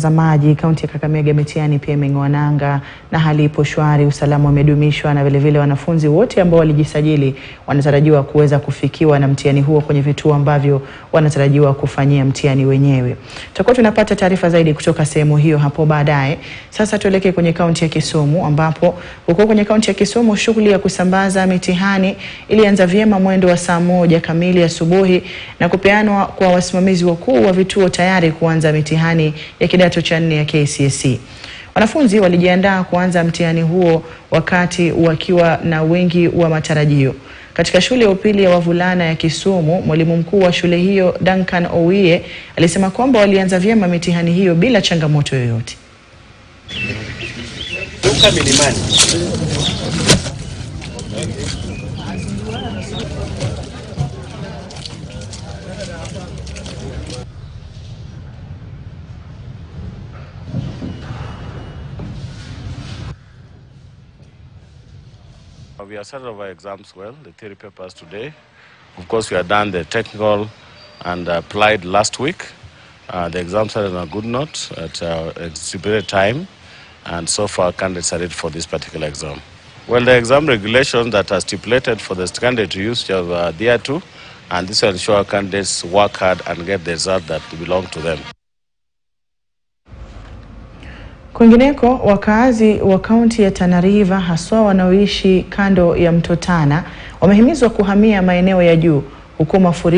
mtazamaji, kaunti ya Kakamega mitihani pia imeng'oa nanga na hali ipo shwari, usalama umedumishwa na vilevile wanafunzi wote ambao walijisajili wanatarajiwa kuweza kufikiwa na mtihani huo kwenye vituo ambavyo wanatarajiwa kufanyia mtihani wenyewe. Tutakuwa tunapata taarifa zaidi kutoka sehemu hiyo hapo baadaye. Sasa tuelekee kwenye kaunti ya Kisumu ambapo huko kwenye kaunti ya Kisumu shughuli ya kusambaza mitihani ilianza vyema mwendo wa saa moja kamili asubuhi na kupeanwa kwa wasimamizi wakuu wa vituo tayari kuanza mitihani ya kidato cha nne ya KCSE. Wanafunzi walijiandaa kuanza mtihani huo wakati wakiwa na wingi wa matarajio. Katika shule ya upili ya wavulana ya Kisumu, mwalimu mkuu wa shule hiyo Duncan Owiye alisema kwamba walianza vyema mitihani hiyo bila changamoto yoyote. We have started our exams well, the theory papers today. Of course, we have done the technical and applied last week. Uh, the exams started on a good note at uh, a stipulated time, and so far candidates are ready for this particular exam. Well, the exam regulations that are stipulated for the candidate to use are uh, there too, and this will ensure candidates work hard and get the result that belong to them. Kwingineko, wakaazi wa kaunti ya Tana River haswa wanaoishi kando ya mto Tana wamehimizwa kuhamia maeneo ya juu huku mafuriko